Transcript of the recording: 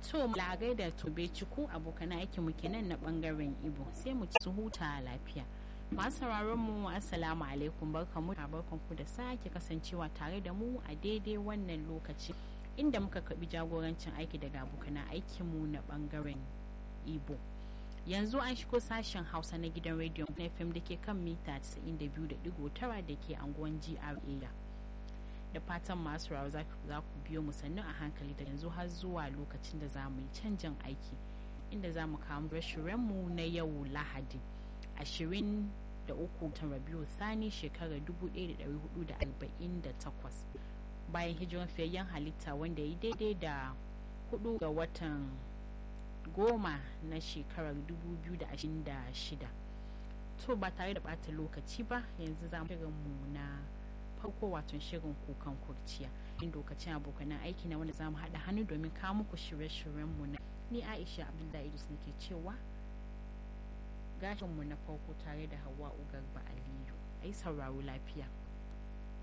to lagai da tobe ciku abokan aikin mu kenan na bangaren ibo sai mu ci huta lafiya masu sauraron mu assalamu alaikum barkamu barkan ku da sake kasancewa tare da mu a daidai wannan lokaci inda muka kabi jagorancin aiki daga abokan aikin mu na bangaren ibo yanzu an shigo sashen hausa na gidan rediyon fm da ke kan mita 92.9 da ke anguwan gra da fatan masu rawa za ku biyo mu sannu a hankali da yanzu har zuwa lokacin da za mu yi canjin aiki inda za mu kawo mu na yau lahadi 23 ta rabiu sani shekarar 1448 bayan hijiran fiyayyen halitta wanda ya daidai da 4 ga watan goma na shekarar 2026 to ba tare da bata lokaci ba yanzu za mu na farko wato shirin kukan kurciya in lokacin abokanan aiki na wanda za mu haɗa hannu domin kawo muku shirye-shiryenmu na ni aisha abdullahi idris nake cewa gashinmu na farko tare da hawa ugar ba aliyu ai sauraro lafiya